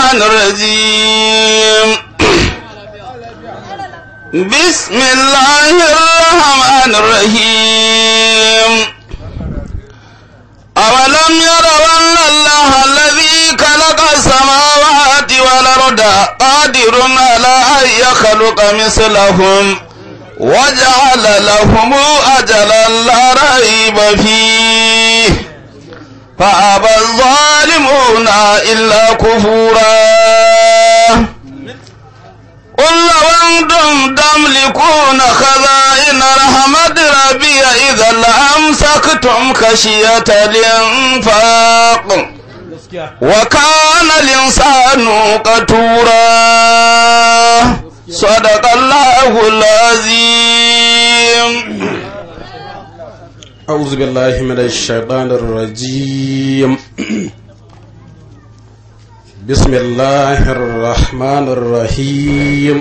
الشيطان الرجيم بسم الله الرحمن الرحيم أولم يروا أن الله الذي خلق السماوات والأرض قادر على أن يخلق مثلهم وجعل لهم أجلا لا ريب فيه فأبى الظالمون إلا كفورا قل لو أنتم تملكون خزائن رحمة ربي إذا لأمسكتم خشية الإنفاق وكان الإنسان قتورا صدق الله العظيم أعوذ بالله من الشيطان الرجيم بسم الله الرحمن الرحيم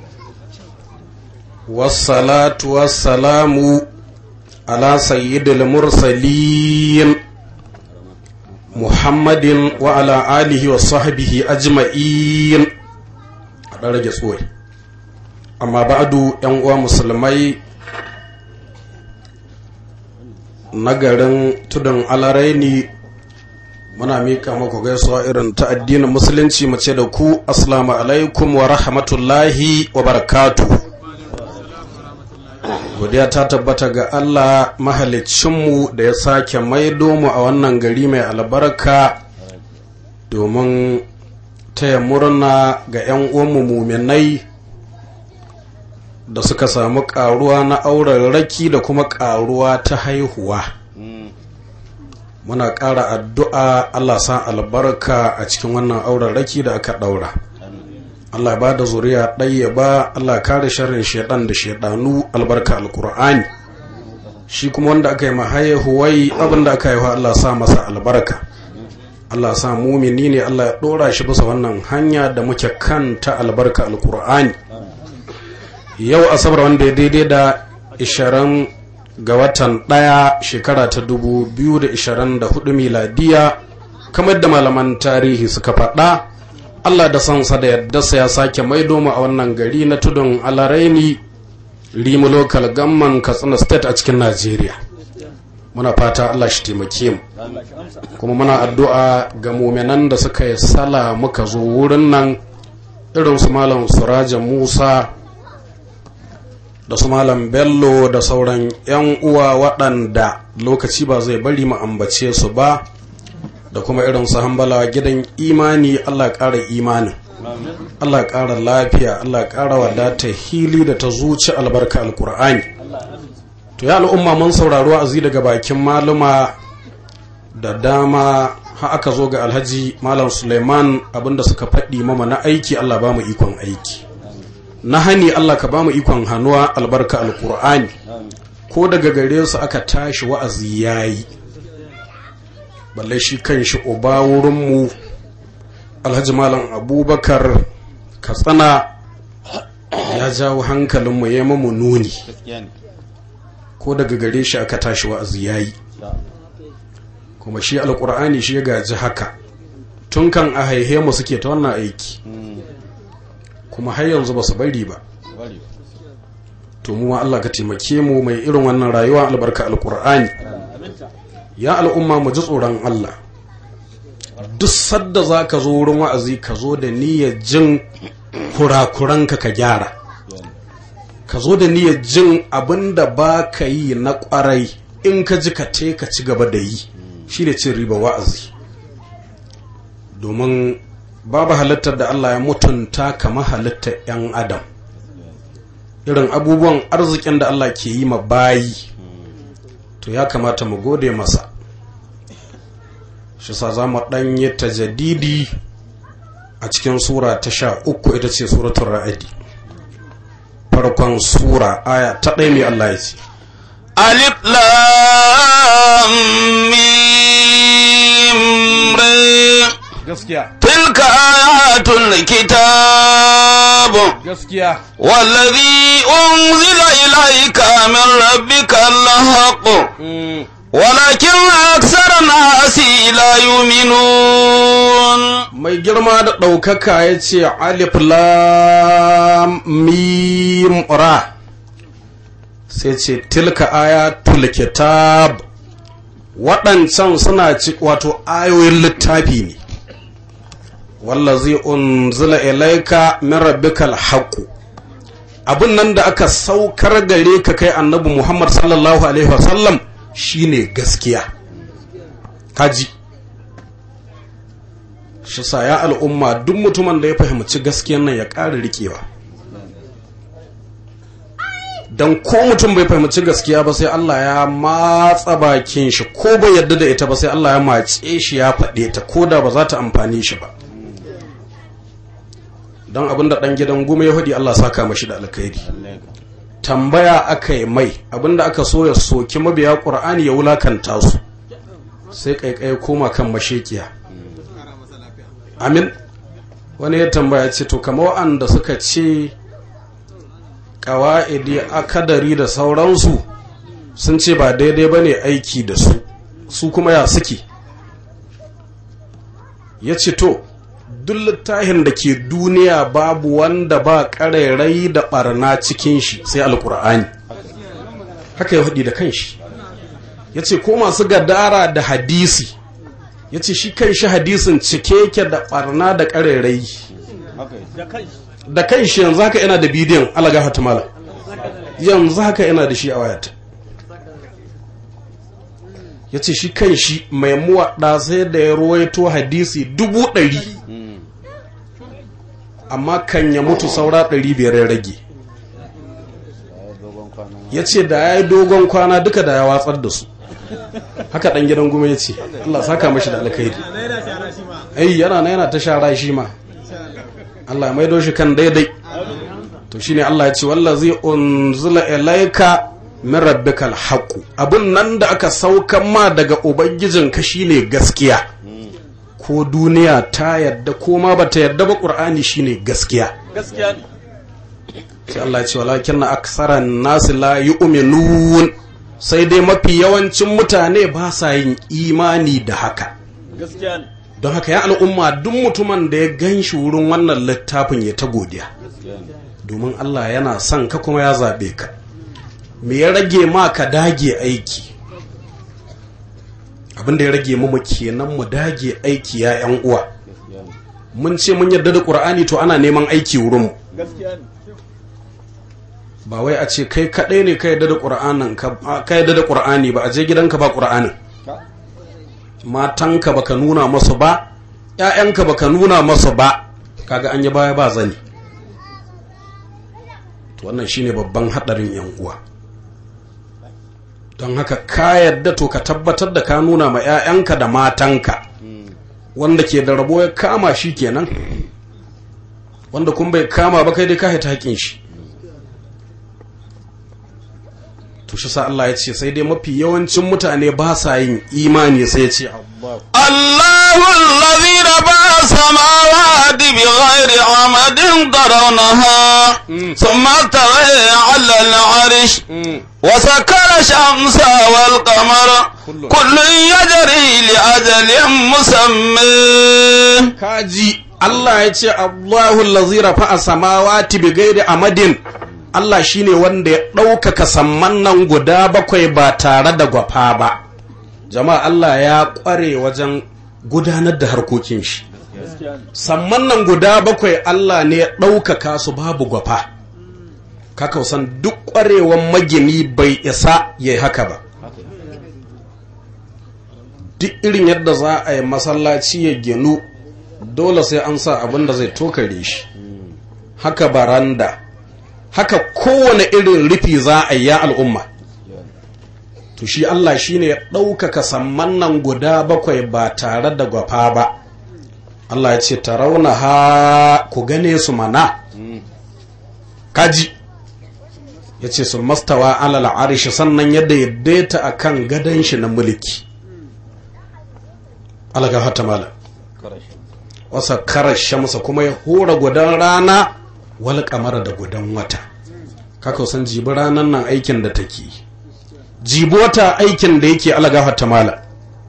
والصلاة والسلام على سيد المرسلين محمد وعلى آله وصحبه أجمعين أدرج سوي أما بعد ينقوى مسلمي na garin tudun alaraini muna mika maku gaisuwa irin ta addinin musulunci mace da ku assalamu alaikum wa rahmatullahi wa barakatu godiya ta tabbata ga allah mahalicinmu da ya sake maido mu a wannan gari mai albarka domin taya murna ga 'yan uwanmu muminai da suka samu karuwa na auren raki da kuma karuwa ta haihuwa muna ƙara addu'a Allah sa albarka a cikin wannan auren raki da aka ɗaura Allah ba da zuriya ɗaya ba Allah kare sharrin shaidan da shaidanu albarka alkur'ani shi kuma wanda aka yi mahaihuwai abin da aka haihuwa Allah sa masa albarka Allah sa mumini ne Allah ya ɗora shi bisa wannan hanya da muke kanta albarka alkur'ani yau asabar wanda ya daidai da 20 ga watan ɗaya shekara ta 2024 miladiya kamar da malaman tarihi suka faɗa allah da sansa da yadda ya sake maido mu a wannan gari na tudun alaraini rimu local gamman katsina state a cikin najeriya muna fata allah shi taimake mu kuma muna addu'a ga muminan da suka yi sala muka zo wurin nan irin su malam suraja musa da su malam bello da sauran 'yan uwa waɗanda lokaci ba zai bari mu ambace su ba da kuma irin su hambala gidan imani allah ƙara imanin allah ƙara lafiya allah ƙara wadata hili da ta zuci albarka alkur'ani to ya al'umma mun sauraro azi daga bakin maluma da dama ha aka zo ga alhaji malam suleiman abinda suka faɗi mama na aiki allah ba mu ikon aiki na hani Allah ka ba mu ikon hannuwa albarka alkur'ani ko daga gare su aka tashi wa'azi yayi balle shi kan shi uba wurinmu alhaji malam abubakar katsina ya jawo hankalinmu ya mamu nuni ko daga gare shi aka tashi wa'azi yayi kuma shi alkur'ani shi ya gaji haka tun kan a haihe mu suke ta wannan aiki kuma har yanzu ba su bari ba to mu Allah ka taimake mu mai irin wannan rayuwa albarka alkur'ani ya al'umma mu ji tsoron Allah duk sadda za ka zo wurin wa'azi ka zo da niyyar jin kurakuranka ka gyara ka zo da niyyar jin abin da ba ka yi na kwarai in ka ji ka te ka ci gaba da yi shi da cin riba wa'azi domin babu halittar da Allah ya mutunta kamar halittar 'yan adam irin abubuwan arzikin da Allah ke yi ma bayi to ya kamata mu gode masa shi sa za mu ɗanye ta jadidi a cikin sura ta sha uku ita ce suratun ra'adi farkon sura aya ta ɗaya mai Allah ya ce alif lam mim ra gaskiya tilka ayatul kitab gaskiya والذي أنزل إليك من ربك الحق ولكن أكثر الناس لا يؤمنون mai girma da ɗaukaka ya ce alif lam mim ra sai ce tilka ayatul kitab waɗancan suna ci wato ayoyin littafi ne wallazi unzila ilaika min rabbikal haqqu abin nan da aka saukar gare ka kai annabi Muhammad sallallahu alaihi wasallam shine gaskiya kaji shi sa ya al'umma duk mutumin da ya fahimci gaskiyan nan ya ƙara riƙewa don ko mutum bai fahimci gaskiya ba sai Allah ya matsa bakin shi ko bai yadda da ita ba sai Allah ya matse shi ya faɗe ta ko da ba za ta amfani shi ba don abinda ɗan gidan goma ya faɗi Allah saka mashi da alkhairi tambaya aka yi mai abinda aka so ya soki mabiya ƙur'ani ya wulakanta su sai ƙaiƙai koma kan mashekiya amin wani ya tambaya ce to kama wa'anda suka ce ƙawa'idi akadari da sauransu sun ce ba daidai ba ne aiki da su su kuma ya suke ya ce to duk littafin da ke duniya babu wanda ba ƙarairai da ɓarna cikin shi sai alƙur'ani haka ya haɗi da kanshi ya ce ko masu gadara da hadisi ya ce shi kan shi hadisin cike yake da ɓarna da ƙarairai da kan shi yanzu haka yana da bidiyon alaga fatimala yanzu haka yana da shi a wayata ya ce shi kan shi mai muwaɗa sai da ya ruwaito hadisi dubu ɗari amma kan ya mutu saura ɗari biyar ya rage ya ce da ya yi dogon kwana duka da ya watsar da su haka ɗan gidan goma ya ce Allah saka mashi da alkhairi ai yana na yana ta shara shi ma Allah ya maido shi kan daidai to shine Allah ya ce wallazi unzila ilaika min rabbikal haqu abun nan da aka saukan ma daga ubangijinka shine gaskiya ko duniya ta yadda ko ma bata yadda ba qur'ani shine gaskiya gaskiya ne sai Allah ya ce walakin aksaran nasi la yu'minun sai dai mafi yawancin mutane ba sa yin imani da haka gaskiya ne don haka ya al'umma duk mutumin da ya gan shi wurin wannan littafin ya ta godiya domin Allah yana son ka kuma ya zaɓe ka me ya rage ma ka dage aiki abinda ya rage mu kenan mu dage aiki ya yan uwa mun ce mun yarda da ƙur'ani to ana neman aiki wurin mu gaskiya ne ba wai a ce kai kaɗai ne ka yarda da ƙur'anin ka yarda da ƙur'ani ba a je gidanka ba ƙur'anin matanka baka nuna masu ba ‘ya'yanka baka nuna masu ba kaga an yi baya ba zani to wannan shine babban haɗarin ‘yan uwa don haka ka yadda to ka tabbatar da ka nuna ma ‘ya'yanka da matanka wanda ke da rabo ya kama shi kenan wanda kun bai kama ba kai dai ka haita haƙin shi to shi sa Allah ya ce sai dai mafi yawancin mutane ba sa yin imani sai ya ce الله الذي رفع السماوات بغير عمد ترونها ثم استوى على العرش وسكر الشمس والقمر كل يجري لأجل مسمى kaji Allah ya ce Allahu allazi rafa'a samawati bi ghairi amadin Allah shine wanda ya ɗaukaka samman nan guda bakwai ba tare da gwafa ba jama'a Allah ya ƙware wajen gudanar da harkokin shi samman nan guda bakwai Allah ne ya ɗaukaka su babu gwafa kaka san duk ƙwarewan magini bai isa ya yi haka ba duk irin yadda za a yi masallaci ya ginu dole sai an sa abin da zai tokare shi haka baranda haka kowane irin rufi za a yi ya al'umma to shi Allah shi ne ya ɗaukaka samman nan guda bakwai ba tare da gwafa ba Allah ya ce ta rauna ha ku gane su mana kaji ya ce su mastawa alal arishi sannan yadda ya daita a kan gadon shi na mulki alaga hata mala wasa karar shamsa kuma ya hura gudan rana wal kamara da gudan wata kaka san jibi ranar nan aikin da take jibota aikin da yake alagafa tamala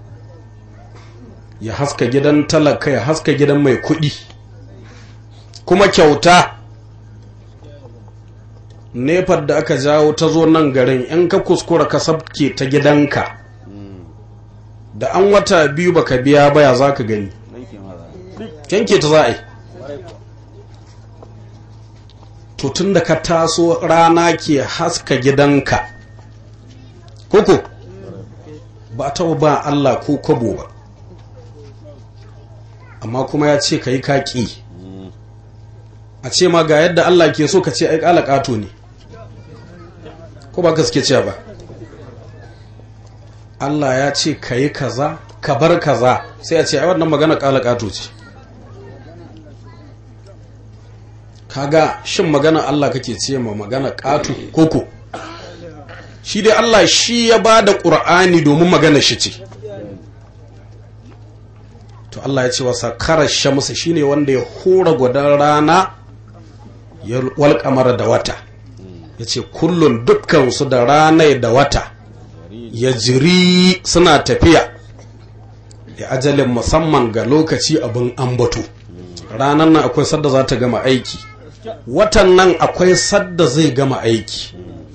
ya haska gidan talaka ya haska gidan mai kuɗi kuma kyauta nefar da aka jawo ta zo nan garin in ka kuskura ka sabke ta gidanka da an wata biyu baka biya baya za ka gani yanke ta za a yi to tun da ka taso rana ke haska gidanka koko ba ta ba Allah ko kwabo ba amma kuma ya ce ka yi kaƙi a ce ma ga yadda Allah ke so ka ce ai ƙala ƙato ne ko ba gaske ce ba Allah ya ce ka yi kaza ka bar kaza sai a ce ai wannan magana ƙala ƙato ce kaga shin magana Allah kake ce ma magana ƙato koko shi dai Allah shi ya ba da ƙur'ani domin magana shi ce to Allah ya ce wa sakarar shamsa shine wanda ya hura gwadon rana ya walƙamar da wata ya ce kullum dukkansu da rana da wata ya jiri suna tafiya ya ajalin musamman ga lokaci abin ambato ranar nan akwai sadda za ta gama aiki watan nan akwai sadda zai gama aiki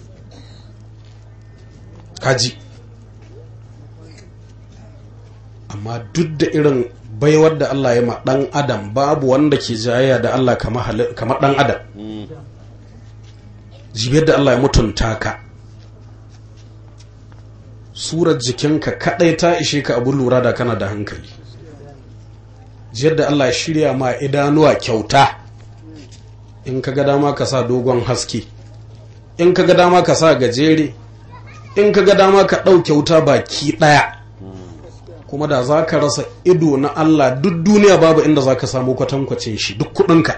kaji amma duk da irin baiwar da Allah ya ma ɗan adam babu wanda ke jayayya da Allah kamar ɗan adam jibiyar da Allah ya mutunta ka surar jikinka kaɗai ta ishe ka abin lura da kana da hankali jiyar da Allah ya shirya ma idanuwa kyauta in ka ga dama ka sa dogon haske in ka ga dama ka sa gajere in ka ga dama ka ɗauke wuta baki ɗaya kuma da za ka rasa ido na Allah duk duniya babu inda za ka samu kwatankwacin shi duk kuɗinka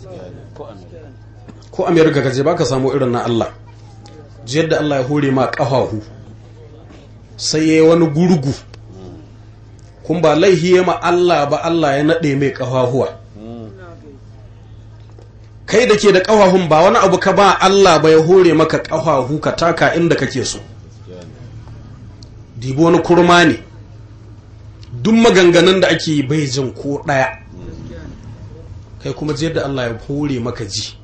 ko amerika ka je ba ka samu irin na Allah jiyar da Allah ya hore ma ƙafahu sai ya yi wani gurgu kun ba laihi ya ma Allah ba Allah ya naɗe mai ƙafahuwa kai da ke da ƙafahun ba wani abu ka ba Allah ba ya hore maka ƙafahu ka taka inda kake so dibo wani kurma ne duk maganganun da ake bai jin ko ɗaya kai kuma je da Allah ya hore maka ji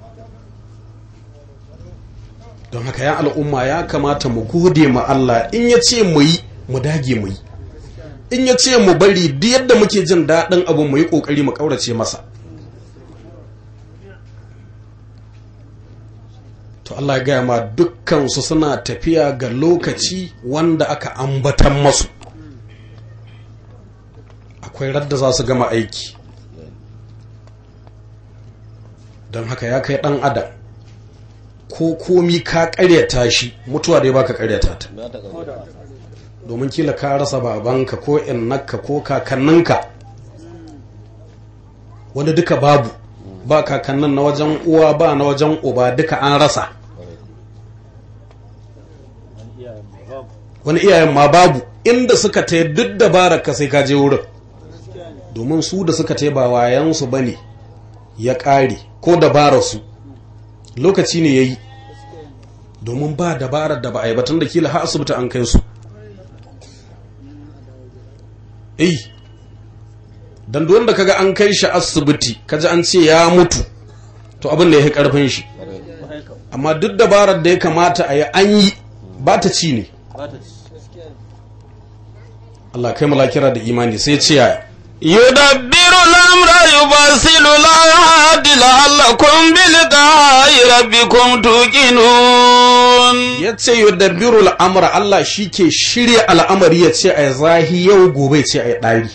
don haka ya al'umma ya kamata mu gode ma Allah in ya ce mu yi mu dage mu yi in ya ce mu bari duk yadda muke jin daɗin abu mu yi ƙoƙari mu ƙaurace masa to Allah ya gaya ma dukkansu suna tafiya ga lokaci wanda aka ambatan masu akwai radda za su gama aiki don haka ya kai ɗan adam ko komi ka karyata shi mutuwa dai baka karyata ta domin kila ka rasa babanka ko innaka ko kakanninka wani duka babu ba kakannin na wajen uwa ba na wajen uba duka an rasa wani iyayen ma babu inda suka ta duk dabarar ka sai ka je wurin domin su da suka ta ba wayansu ba ne ya ƙare ko dabararsu lokaci ne ya yi domin ba dabarar da ba a yi batun da kila ha asibiti an kai su eh don duwan da kaga an kai shi asibiti kaji an ce ya mutu to abin da ya yi karfin shi amma duk dabarar da ya kamata a yi an yi ba ta ci ne Allah kai malakira da imani sai ce yaya يدبر الأمر يفصل الآيات لعلكم بلقاء ربكم توقنون ya ce yudabbiru al'amura Allah shi ke shirya al'amari ya ce a yi zahi yau gobe ce a yi ɗari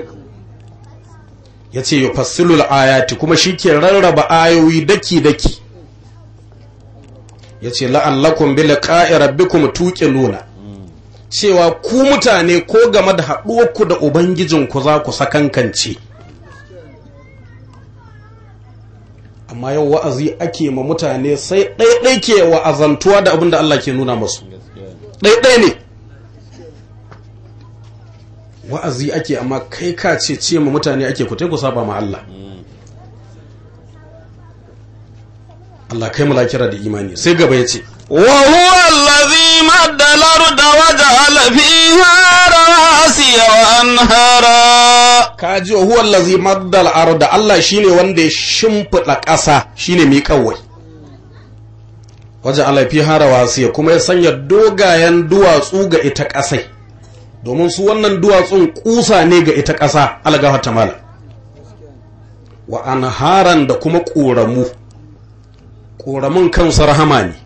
ya ce yi fassilul ayati kuma shi ke rarraba ayoyi daki-daki ya ce la'allakun bi liqa'i rabbikum tuqinuna cewa ku mutane ko game da haɗuwarku da ubangijinku za ku sakankance amma yau wa'azi ake ma mutane sai ɗaiɗai ke wa'azantuwa da abin da Allah ke nuna masu ɗaiɗai ne wa'azi ake amma kai ka ce ce ma mutane ake ku ku saba ma Allah Allah kai mu lakira da imani sai gaba ya ce وهو الذي مد الأرض وجعل فيها رواسي وأنهارا kaji huwa allazi maddal arda Allah shine wanda ya shimfida ƙasa shine mai kawai waje alafi harawasiya kuma ya sanya dogayen duwatsu ga ita ƙasai domin su wannan duwatsun kusa ne ga ita ƙasa algafa ta mala wa anharan da kuma ƙoramu ƙoramun kansu rahama ne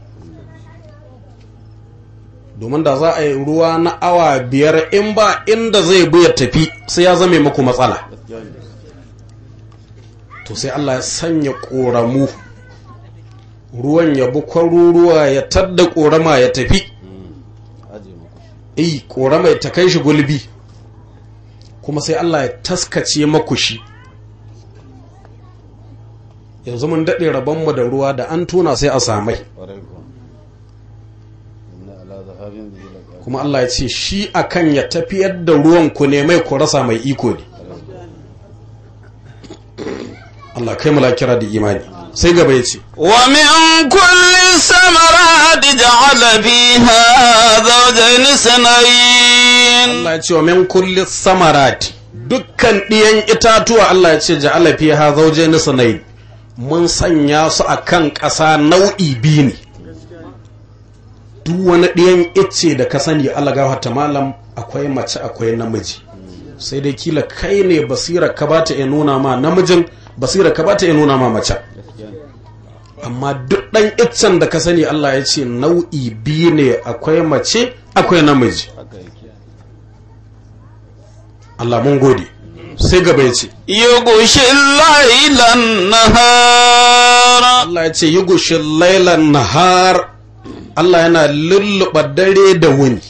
domin da za a yi ruwa na awa biyar in ba inda zai bi ya tafi sai ya zame muku matsala to sai Allah ya sanya ƙoramu ruwan ya bi kwaruruwa ya tadda ƙorama ya tafi eh ƙorama ta kai shi gulbi kuma sai Allah ya taskace maku shi yanzu mun daɗe rabonmu da ruwa da an tuna sai a samai kuma Allah ya ce shi akan ya tafiyar da ruwan ku ne mai ku rasa mai iko ne Allah kai mu kira da imani sai gaba ya ce ومن كل الثمرات جعل فيها زوجين اثنين Allah ya ce wa min kulli samarati dukkan ɗiyan itatuwa Allah ya ce ja'ala fiha zawjayn sunayn mun sanya su akan ƙasa nau'i biyu ne duk wani ɗiyan icce da ka sani Allah gafarta malam akwai mace akwai namiji sai dai kila kai ne basira ka bata ya nuna ma namijin basira ka bata ya nuna ma mace amma duk ɗan iccen da ka sani Allah ya ce nau'i biyu ne akwai mace akwai namiji Allah mun gode sai gaba ya ce يغشي الليل النهار Allah ya ce yi gushin lailan nahar Allah yana lulluɓa dare da wuni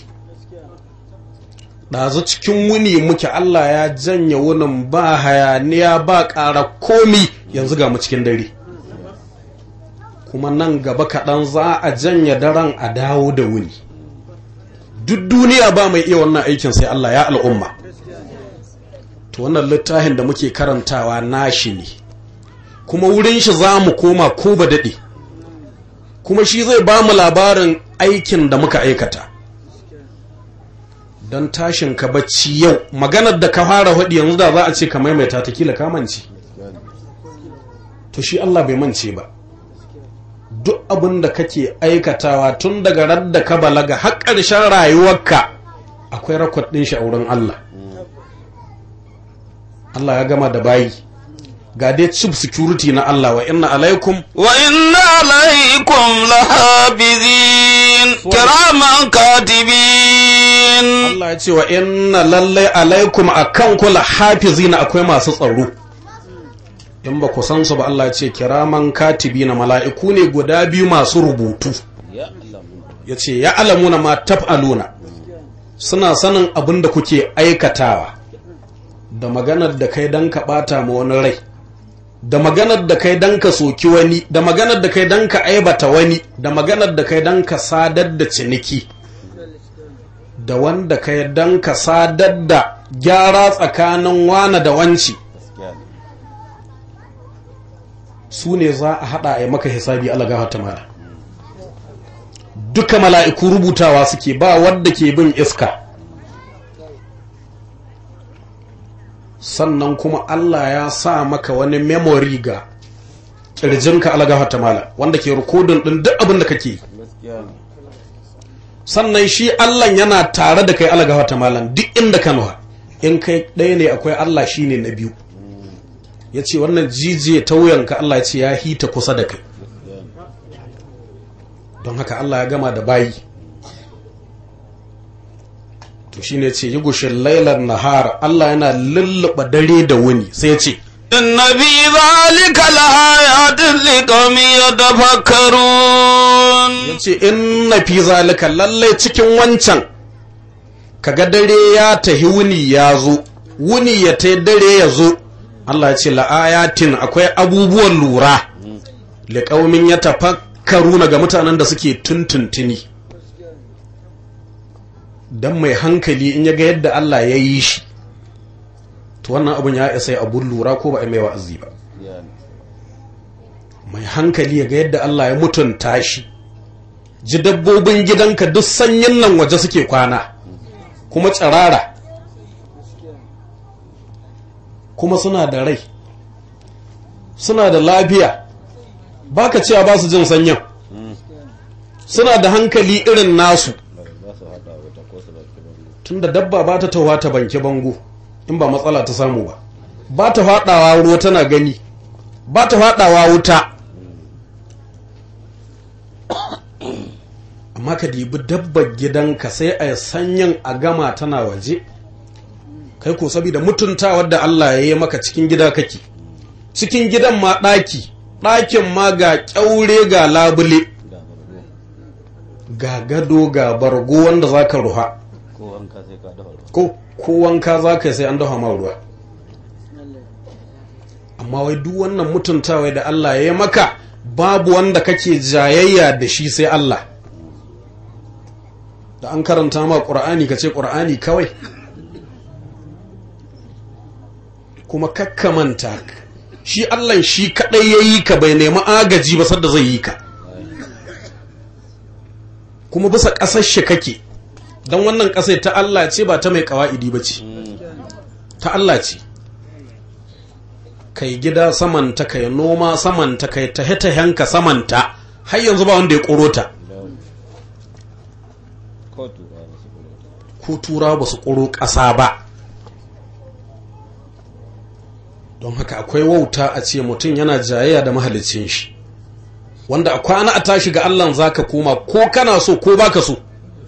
ɗazu cikin wuni muke Allah ya janye wunin ba hayaniya ba ƙara komi yanzu ga mu cikin dare kuma nan gaba kaɗan za a janye daren a dawo da wuni duk duniya ba mai iya wannan aikin sai Allah ya al'umma to wannan littafin da muke karantawa nashi ne kuma wurin shi za mu koma ko ba daɗe kuma shi zai ba mu labarin aikin da muka aikata don tashin ka bacci yau maganar da ka fara haɗi yanzu da za a ce ka maimaita ta kila kamanci to shi Allah bai mance ba duk abin da kake aikatawa tun daga radda ka balaga har ƙarshen rayuwarka akwai rakwad ɗin shi a wurin Allah Allah ya gama da bayi ga dai chief security na Allah wa inna alaikum وإن عليكم لحافظين كراما كاتبين Allah ya ce wa inna lallai alaikum akan kula hafizina akwai masu tsaro in ba ku san su ba Allah ya ce kiraman katibina mala'iku ne guda biyu masu rubutu ya ce ya alamuna ma taf'aluna suna sanin abin da kuke aikatawa da maganar da kai don ka ɓata ma wani rai da maganar da kai don ka soki wani da maganar da kai don ka aibata wani da maganar da kai don ka sadar da ciniki da wanda kai don ka sadar da gyara tsakanin wane da wanci su ne za a haɗa a yi maka hisabi Allah gafarta mara duka mala'iku rubutawa suke ba wadda ke bin iska sannan kuma Allah ya sa maka wani memory ga ƙirjinka Allah gafarta mala wanda ke rikodin ɗin duk abin da kake sannan shi Allah yana tare da kai Allah gafarta malam duk inda ka nuha in kai ɗaya ne akwai Allah shine na biyu ya ce wannan jijiye ta wuyanka Allah ya ce ya hita kusa da kai don haka Allah ya gama da bayi to shi ne ce yi gushin lailar nahar Allah yana lulluɓa dare da wuni sai ya ce إن في ذلك لآيات لقوم يتفكرون ya ce inna fi zalika lallai cikin wancan kaga dare ya tahi wuni ya zo wuni ya ta dare ya zo Allah ya ce la'ayatin akwai abubuwan lura liƙaumin ya tafakkaru ga mutanen da suke tuntuntuni don mai hankali in ya ga yadda Allah ya yi shi to wannan abin ya isa abun lura ko ba a mai wa'azi ba mai hankali ya ga yadda Allah ya mutunta shi ji dabbobin gidanka duk sanyin nan waje suke kwana kuma tsirara kuma suna da rai suna da lafiya baka cewa ba su jin sanyin suna da hankali irin nasu tunda dabba ba ta tawa ta banki bango in ba matsala ta samu ba ba ta faɗawa ruwa tana gani ba ta faɗawa wuta amma ka dibi dabbar gidanka sai a sanyin a gama tana waje kai ko saboda mutuntawar da Allah ya yi maka cikin gida kake cikin gidan ma ɗaki ɗakin ma ga ƙyaure ga labule ga gado ga bargo wanda za ka ruha ko ko wanka za ka sai an dafa ma ruwa amma wai duk wannan mutuntawa da Allah ya yi maka babu wanda kake jayayya da shi sai Allah da an karanta ma ƙur'ani ka ce ƙur'ani kawai kuma kakkamanta shi Allah shi kaɗai ya yi ka bai nemi agaji ba sadda zai yi ka kuma bisa ƙasar shi kake don wannan ƙasai ta Allah ce ba ta mai ƙawa'idi ba ce ta Allah ce kai gida samanta kai noma samanta kai tahe-tahenka samanta har yanzu ba wanda ya ƙoro ta ko tura ba su ƙoro ƙasa ba don haka akwai wauta a ce mutum yana jayayya da mahalicin shi wanda a kwana a tashi ga Allah za ka koma ko kana so ko baka so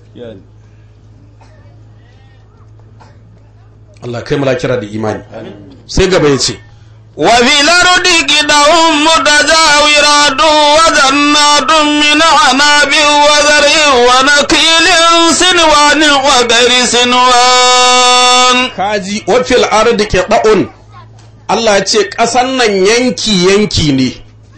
Allah kai mala kira da imani sai gaba ya ce وفي الأرض قدع متجاورات وجنات من عناب وزرع ونخيل سنوان وغير سنوان kaji wafil ardi qita'un Allah ya ce ƙasan nan yanki yanki ne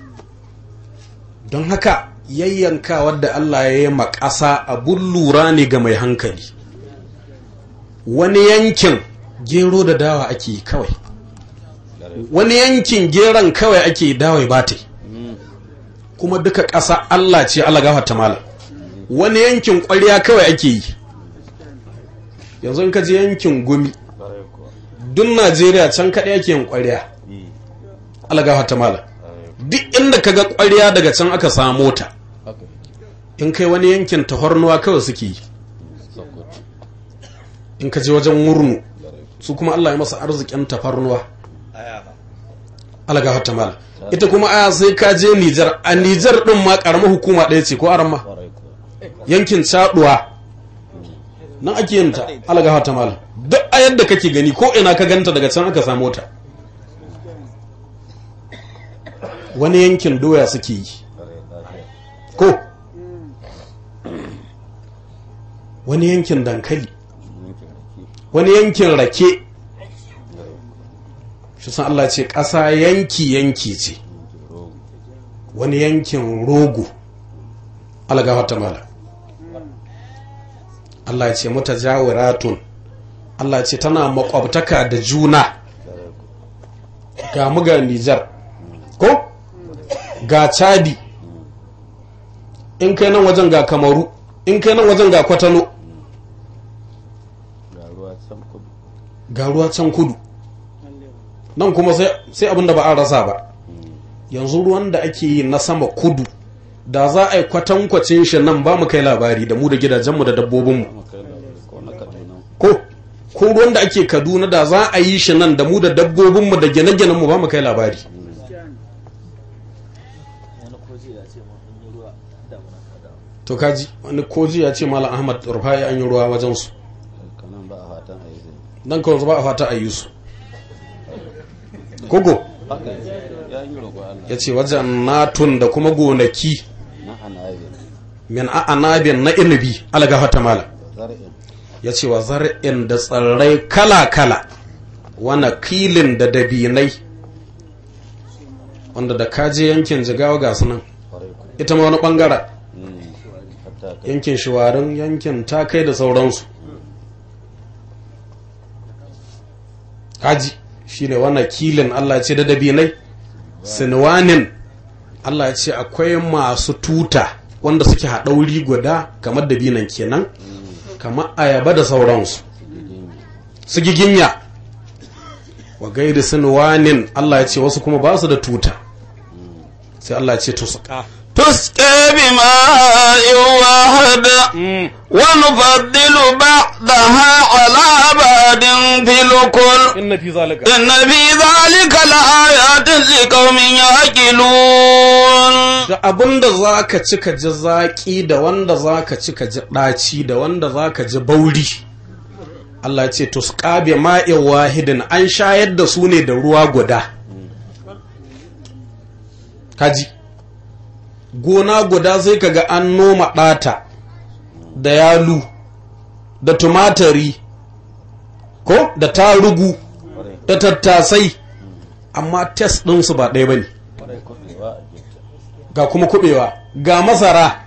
don haka yayyanka wadda Allah ya yi ma ƙasa abun lura ne ga mai hankali wani yankin gero da dawa ake yi kawai wani yankin geron kawai ake dawai bate kuma duka ƙasa Allah ce Allah gafarta mala wani yankin ƙwarya kawai ake yi yanzu in ka je yankin gumi duk Najeriya can kaɗai ake yin ƙwarya Allah gafarta mala duk inda ka ga ƙwarya daga can aka samo ta in kai wani yankin tahornuwa kawai suke yi in ka je wajen murnu su kuma Allah ya masa arzikin tafarnuwa alaga hatta mala ita kuma aya sai ka je Nijar a Nijar din ma karamar hukuma ɗaya ce ko aramma yankin Chaduwa nan ake yin ta alaga hatta mala duk a yadda kake gani ko ina ka ganta daga can aka samu ta wani yankin doya suke yi ko wani yankin dankali wani yankin rake shi san Allah ce ƙasa yanki-yanki ce wani yankin rogo algafata mala Allah ce mata jawiratun Allah ce tana makwabtaka da juna ga muga Nijar ko ga Chadi in kai nan wajen ga Kamaru in kai nan wajen ga Kwatano ga ruwa can kudu nan kuma sai abin da ba a rasa ba yanzu ruwan da ake yi na sama kudu da za a yi kwatankwacin shi nan ba mu kai labari da mu da gidajenmu da dabbobinmu ko ko ruwan da ake kaduna da za a yi shi nan da mu da dabbobinmu da gine-ginenmu ba mu kai labari to kaji wani koji ya ce malam ahmad rufai an yi ruwa wajensu nan kawai ba a fata a yi su kogo ya ce wajen natun da kuma gonaki min a'anabin na inabi algafata mala ya ce wa zar'in da tsirrai kala-kala wana kilin da dabinai wanda da kaje yankin jigawa ga sunan ita ma wani bangara yankin shiwarin yankin takai da sauransu haji shi ne wannan kilin Allah ce da dabinai sinwanin Allah ce akwai masu tuta wanda suke haɗauri guda kamar dabinan kenan kamar ayaba da sauransu su giginya wa gairi sinwanin Allah ya ce wasu kuma ba su da tuta sai Allah ya ce to su ka تسقى بماء واحد ونفضل بعضها على بعض في الكل inna fi zalika إن في ذلك لآيات لقوم يعقلون da abin da za ka ci ka ji zaƙi da wanda za ka ci ka ji ɗaci da wanda za ka ji bauri Allah ce to su ƙabe ma'in wahidin an shayar da su ne da ruwa guda kaji gona guda sai ka ga an noma ɗata da yalu da tumatari ko da tarugu da tattasai amma test ɗinsu ba ɗaya ba ne ga kuma kubewa ga masara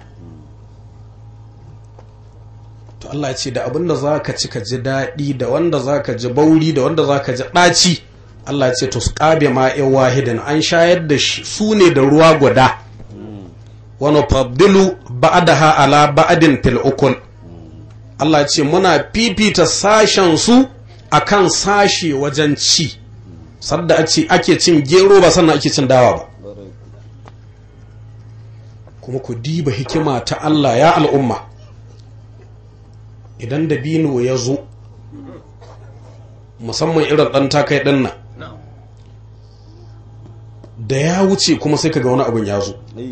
to Allah ya ce da abinda za ka ci ka ji daɗi da wanda za ka ji bauri da wanda za ka ji ɗaci Allah ya ce to su ƙabe ma'in wahidin an shayar da shi su ne da ruwa guda wani fabdilu ba'adaha ala ba'adin fil ukul Allah ya ce muna fifita sashen su akan sashe wajen ci sadda ake cin gero ba sannan ake cin dawa ba kuma ku diba hikima ta Allah ya al'umma idan dabino ya zo musamman irin ɗan takai ɗin nan da ya wuce kuma sai kaga wani abin ya zo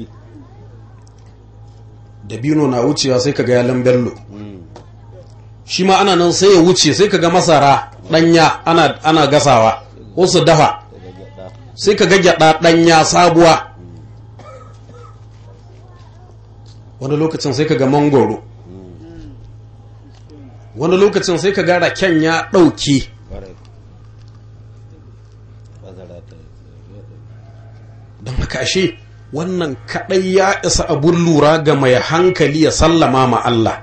dabino na wucewa sai kaga ya lambello shi ma ana nan sai ya wuce sai kaga masara ɗanya ana, ana gasawa wasu dafa sai kaga gyaɗa ɗanya sabuwa wani lokacin sai ka ga mangoro wani lokacin sai ka ga raken ya ɗauke don haka ashe wannan kaɗai ya isa abun lura ga mai hankali ya sallama ma Allah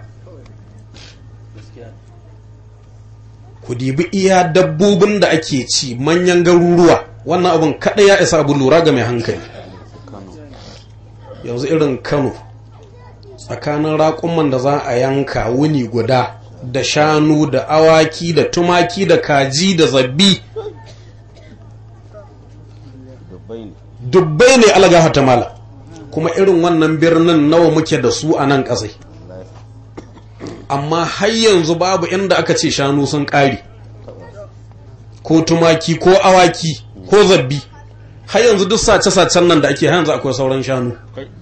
ku dibi iya dabbobin da ake ci manyan garuruwa wannan abin kaɗai ya isa abun lura ga mai hankali yanzu irin kano tsakanin raƙuman da za a yanka wuni guda da shanu da awaki da tumaki da kaji da zabbi dubbai ne alagaha ta mala kuma irin wannan birnin nawa muke da su a nan ƙasai amma har yanzu babu inda aka ce shanu sun ƙari ko tumaki ko awaki ko zabbi har yanzu duk sace-sacen nan da ake har yanzu akwai sauran shanu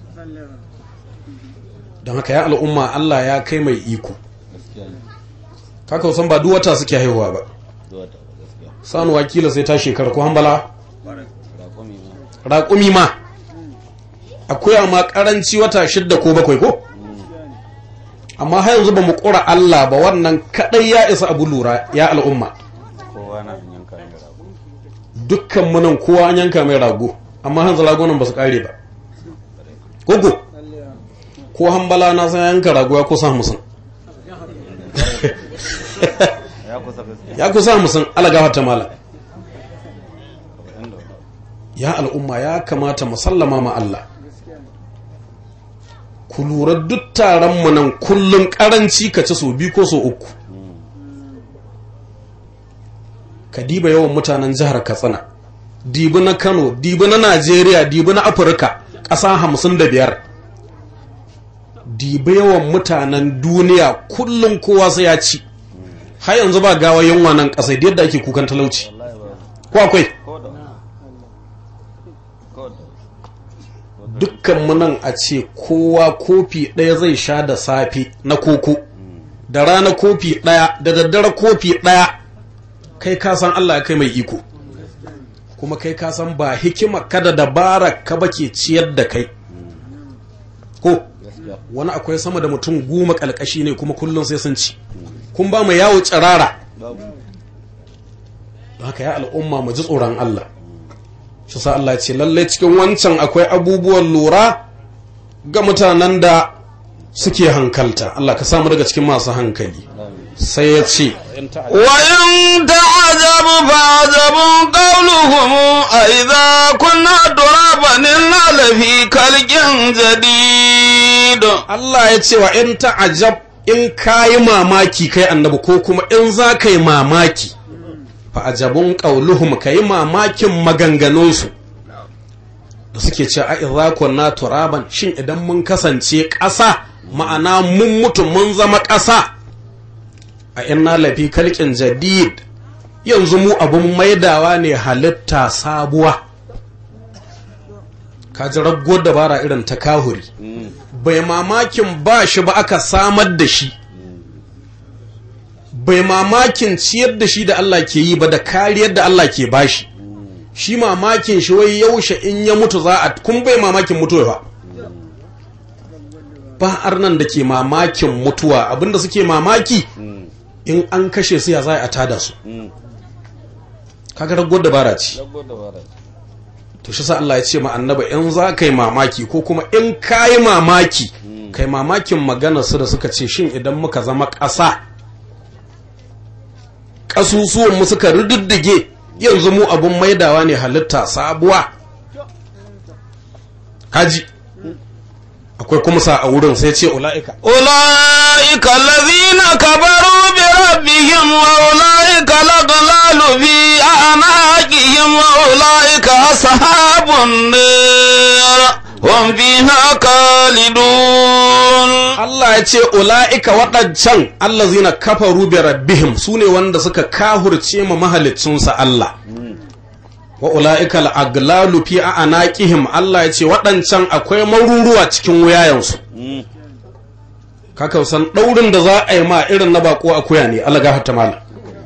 don haka ya al'umma Allah ya kai mai iko kaka san ba duk wata suke haihuwa ba sanu wakila sai ta shekara ko hambala raƙumi ma akwai ma ƙaranci wata shidda ko bakwai ko amma har yanzu ba mu ƙura Allah ba wannan kaɗai ya isa abu lura ya al'umma dukkan munan kowa an yanka mai rago amma hanzu ragonan ba su ƙare ba gogo ko hambala na san yanka rago ya kusa musun ya kusa musun alagafa ta mala ya al'umma ya kamata musallama ma Allah ku lura duk taron mu nan kullum karanci ka ci so biyu ko so uku ka diba yawan mutanen jihar katsina dibi na kano dibi na najeriya dibi na afirka ƙasa hamsin da biyar dibi yawan mutanen duniya kullum kowa sai ya ci har yanzu ba gawa yunwa nan ƙasai da yadda ake kukan talauci ko akwai dukkan munan a ce kowa kofi ɗaya zai sha da safe na koko da rana kofi ɗaya da daddare kofi ɗaya kai ka san Allah ya kai mai iko kuma kai ka san ba hikima kada dabara ka bake ciyar da kai ko wani akwai sama da mutum goma kalkashi ne kuma kullum sai sun ci kun ba mu yawo tsirara haka ya al'umma mu ji tsoron Allah shi sa Allah ce lallai cikin wancan akwai abubuwan lura ga mutanen da suke hankalta Allah ka samu daga cikin masu hankali sai ya ce وإن تعجب فعجب قولهم أئذا كنا ترابا إنا لفي خلق جديد خالد Allah ya ce wa in ta'ajab in kayi mamaki kai annabi ko kuma in za ka yi mamaki fa ajabun qauluhum kai mamakin maganganunsu da suke ce a idza kunna turaban shin idan mun kasance ƙasa ma'ana mun mutu mun zama ƙasa a inna lafi kalkin jadid yanzu mu abun maidawa ne halitta sabuwa kaji raggo dabara irin ta kahuri bai mamakin ba shi ba aka samar da shi bai mamakin ciyar da shi da Allah ke yi ba da kariyar da Allah ke bashi shi mamakin shi wai yaushe in ya mutu za a kun bai mamakin mutuwa ba ba arnan da ke mamakin mutuwa abinda suke mamaki in an kashe su ya za a tada su kaga ragowar dabara ce to shi sa Allah ya ce ma annaba in za ka yi mamaki ko kuma in ka yi mamaki kai mamakin maganar su da suka ce shin idan muka zama ƙasa ƙasusuwan mu suka rididdige yanzu mu abun maidawa ne halitta sabuwa kaji akwai kuma sa a wurin sai ce ula'ika أولئك الذين كفروا بربهم وأولئك الأغلال في أعناقهم وأولئك أصحاب النار هم فيها خالدون Allah ya ce ula'ika waɗancan allazina kafaru bi rabbihim su ne wanda suka kahurce ma mahalicinsa Allah wa ula'ika al'aglalu fi a anaqihim Allah ya ce waɗancan akwai maruruwa cikin wuyayensu kaka san ɗaurin da za a yi ma irin na bako akuya ne Allah ga hatta mala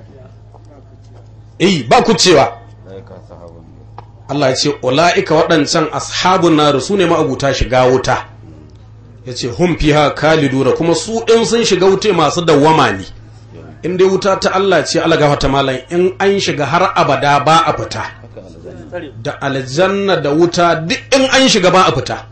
eh ba ku cewa Allah ya ce ula'ika waɗancan ashabun nar su ne ma'abuta shiga wuta ya ce hum fiha kaliduna kuma su in sun shiga wuta masu dawwama ne in dai wuta ta Allah ce Allah gafarta malam in an shiga har abada ba a fita da aljanna da wuta duk in an shiga ba a fita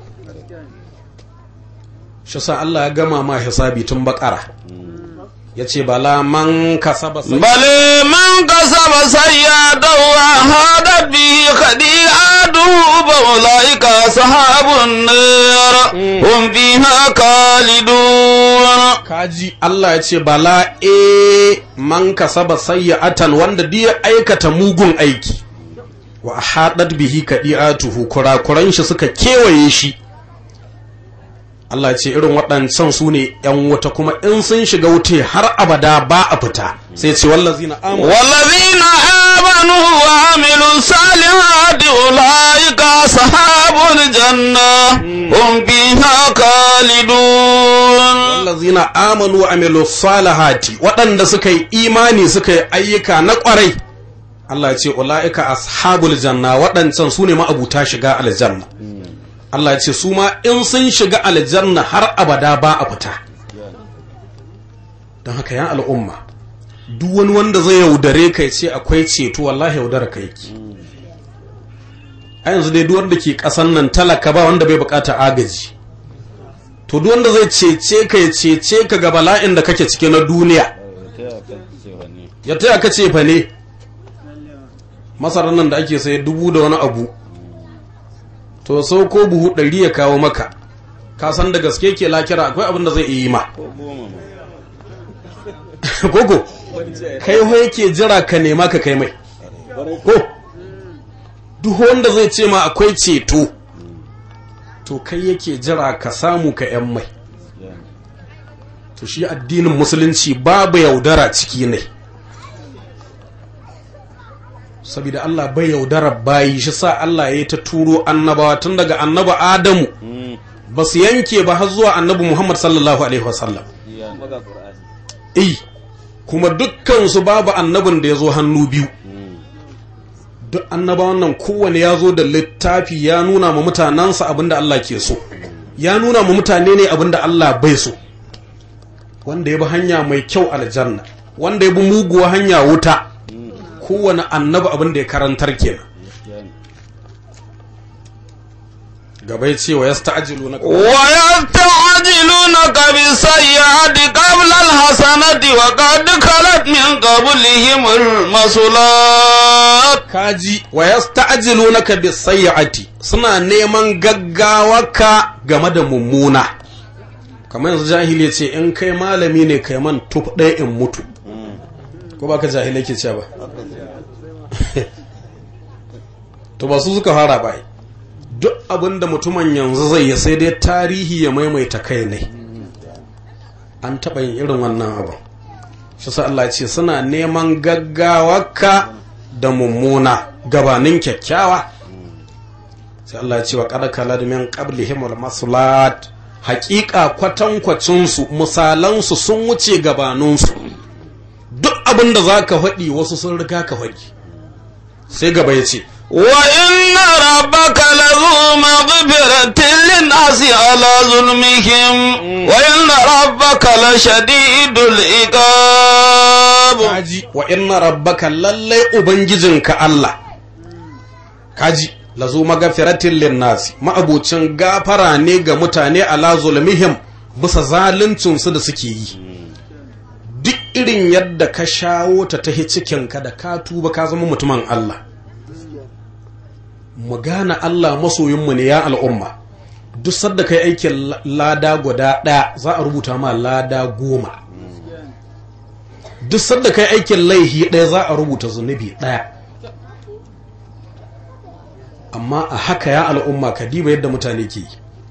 shi sa Allah ya gama ma hisabi tun bakara ya ce bala man kasaba sai بل من كسب سيئة وهادت به خطيئته فأولئك أصحاب النار هم فيها خالدون kaji Allah ya ce bala e man kasaba sayyatan wanda duk ya aikata mugun aiki wa haɗat bihi kadi'atuhu kurakuran shi suka kewaye shi Allah ya ce irin waɗancan su ne ‘yan wuta kuma in sun shiga wuta har abada ba a fita sai ce wallazina amanu والذين آمنوا وعملوا الصالحات أولئك أصحاب الجنة هم فيها خالدون wallazina amanu wa amilu salihati waɗanda suka yi imani suka yi ayyuka na ƙwarai Allah ya ce ula'ika ashabul janna waɗancan su ne ma'abuta shiga aljanna Allah ya ce su ma in sun shiga aljanna har abada ba a fita don haka yan al'umma duk wani wanda zai yaudare ka ya ce akwai ceto wallahi yaudara ka yake a yanzu dai duk wanda ke ƙasan nan talaka ba wanda bai bukata agaji to duk wanda zai cece ka ya cece ka ga bala'in da kake cike na duniya ya taya ka ce fa ne masarar nan da ake sai dubu da wani abu to sau ko buhu ɗari ya kawo maka ka san da gaske ke lakira akwai abin da zai iya yi ma koko kai ho yake jira ka nema ka kai mai ko duk wanda zai ce ma akwai ceto to kai yake jira ka samu ka yan mai to shi addinin musulunci babu yaudara ciki ne saboda Allah bai yaudara bayi shi sa Allah ya yi ta turo annabawa tun daga annaba Adamu ba su yanke ba har zuwa annabi Muhammad sallallahu alaihi wasallam eh kuma dukkansu babu annabin da ya zo hannu biyu duk annabawan nan kowane ya zo da littafi ya nuna ma mutanensa abinda Allah ke so ya nuna ma mutane ne abinda Allah bai so wanda ya bi hanya mai kyau aljanna wanda ya bi muguwa hanya wuta kowane annabi abinda ya karantar kenan gaba ya ce wa ya sta'ajilu na ويستعجلونك بالسيئة قبل الحسنة وقد خلت من قبلهم المصلات kaji wa ya sta'ajilu na bis sayyati suna neman gaggawarka game da mummuna kamar yanzu jahili ce in kai malami ne kai man tuf ɗaya in mutu ko ba ka jahilai ke cewa ba to ba su suka fara ba duk abin da mutumin yanzu zai yi sai dai tarihi ya maimaita kai ne an taɓa yin irin wannan abin shi sa Allah ce suna neman gaggawarka da mummuna gabanin kyakkyawa sai Allah ya ce wa qad kalad min qablihim al maslat haqiqa kwatankwacin su misalan su sun wuce gabanin su duk abin da zaka faɗi wasu sun riga ka faɗi sai gaba ya ce وإن ربك لذو مغفرة للناس على ظلمهم وإن ربك لشديد العقاب kaji wa inna rabbaka lallai ubangijinka Allah kaji lazu magafiratin linnasi ma'abucin gafara ne ga mutane ala zulmihim bisa zaluncinsu da suke yi duk irin yadda ka shawo ta tahi cikinka da ka tuba ka zama mutumin Allah mu gane Allah masoyinmu ne ya al'umma duk sadda kai aikin lada guda ɗaya za a rubuta ma lada goma duk sadda kai aikin laihi ɗaya za a rubuta zunubi ɗaya amma a haka ya al'umma ka diba yadda mutane ke yi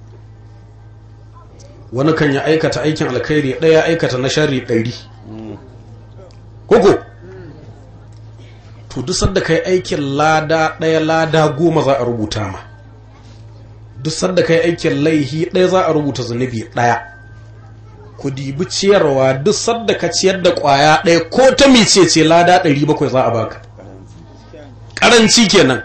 wani kan ya aikata aikin alkhairi ɗaya aikata na shari ɗari koko to duk sadda kai aikin lada ɗaya lada goma za a rubuta ma duk sadda kai aikin laihi ɗaya za a rubuta zunubi ɗaya ku dibi ciyarwa duk sadda ka ciyar da ƙwaya ɗaya ko ta mice ce lada ɗari bakwai za a baka ƙaranci kenan